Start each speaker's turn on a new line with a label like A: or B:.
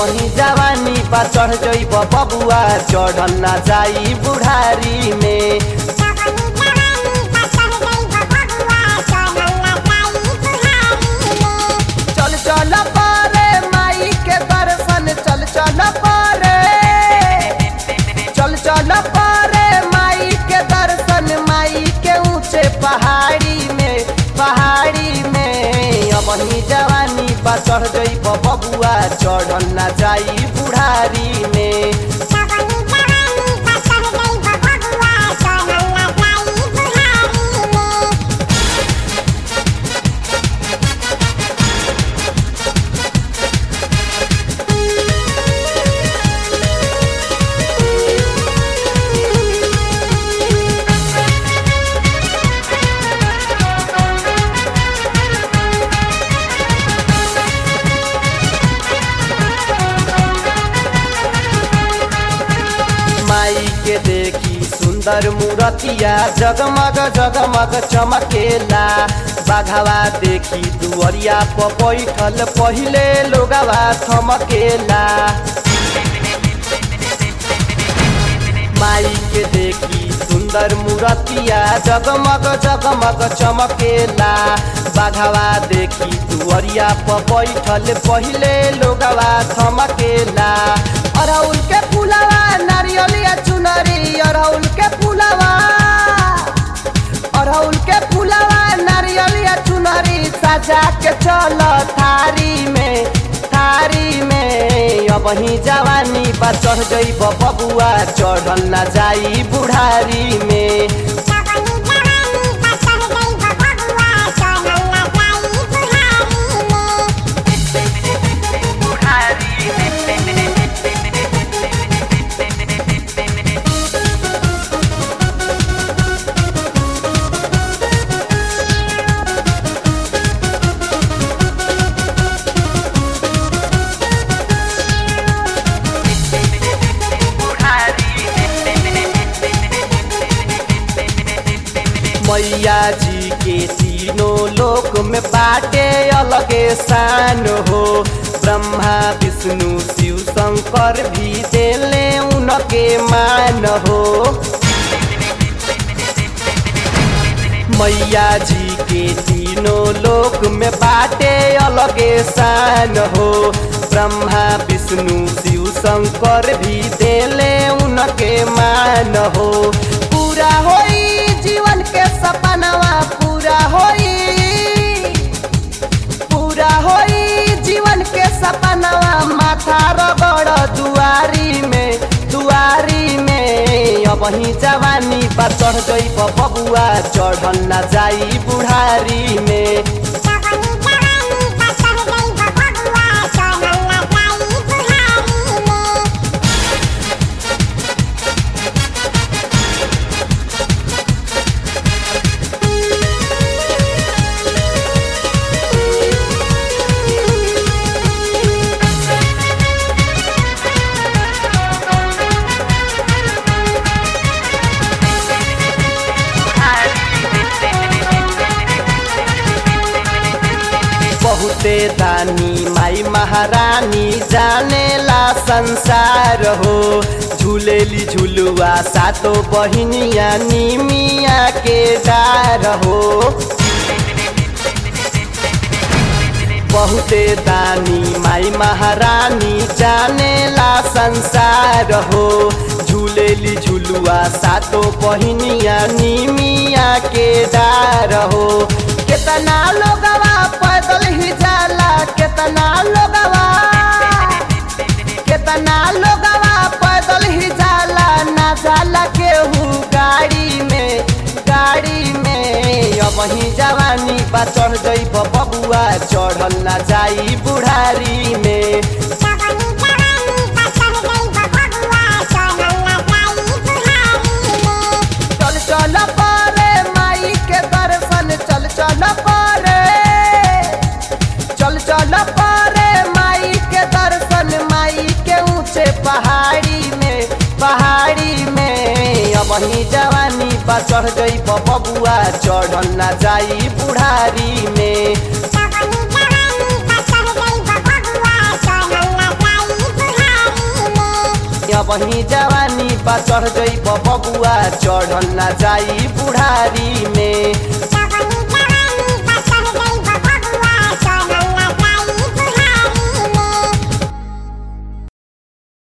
A: वही जवानी पा चढ़ जइब बबुआ चढ़ल ना जाई बुढ़ारी में चल चल पारे माई के दर्शन चल चल पारे चल चल पारे माई के दर्शन माई के ऊंचे पहाड़ी में पहाड़ी में अब ही जवानी पा चढ़ जइब बबुआ चढ़ल ना जाई बुढ़ारी में माई के देखी सुंदर मूरतिया जगमग जगमग चमकेला बाघवा देखी दुअरिया पर बैठल पहिले लोगवा थमकेला माई के देखी सुंदर मूरतिया जगमग जगमग चमकेला बाघवा देखी दुअरिया पर बैठल पहिले लोगवा थमकेला अरहुल के फूलवा नारियलिया चुनरी अरहुल के फूलवा अरहुल के फूलवा नारियलिया चुनरी सजा के चल थारी में थारी में अब ही जवानी बा चढ़ जइब बबुआ चढ़ल ना जाई बुढ़ारी में मैया जी के तीनों लोक में बाटे अलगे शान हो ब्रह्मा विष्णु शिव शंकर भी देले उनके मान हो मैया जी के तीनों लोक में बाटे अलगे शान हो ब्रह्मा विष्णु शिव शंकर भी देले उनके मान हो पूरा होई जीवन के सपनवा पूरा होई पूरा होई जीवन के सपनवा माथा रगड़ दुआरी में दुआरी में अब ही जवानी पर चढ़ गई बबुआ चढ़ल ना जाई बुढ़ारी में बहुते दानी माई महारानी जानेला संसार हो झूलेली झुलुआ सातो बहिनिया निमिया के डार हो बहुते दानी माई महारानी जानेला संसार हो झूलेली झुलुआ सातो बहिनिया निमिया के डार हो केतना लोगवा पैदल ही जाला केतना लोगवा केतना लोगवा पैदल ही जाला ना जाला केहू गाड़ी में गाड़ी में अब ही जवानी बा चढ़ जइब बबुआ चढ़ल ना जाई बुढ़ारी में चल चल पारे माई के दर्शन चल चल पारे चल चल पारे माई के दर्शन माई के ऊंचे पहाड़ी में पहाड़ी में अब ही जवानी बा चढ़ गई बबुआ चढ़ल ना जाई बुढ़ारी में
B: Bye.
A: वही जवानी बा चढ़ जई बबुआ चढ़ल ना जाई बुढ़ारी में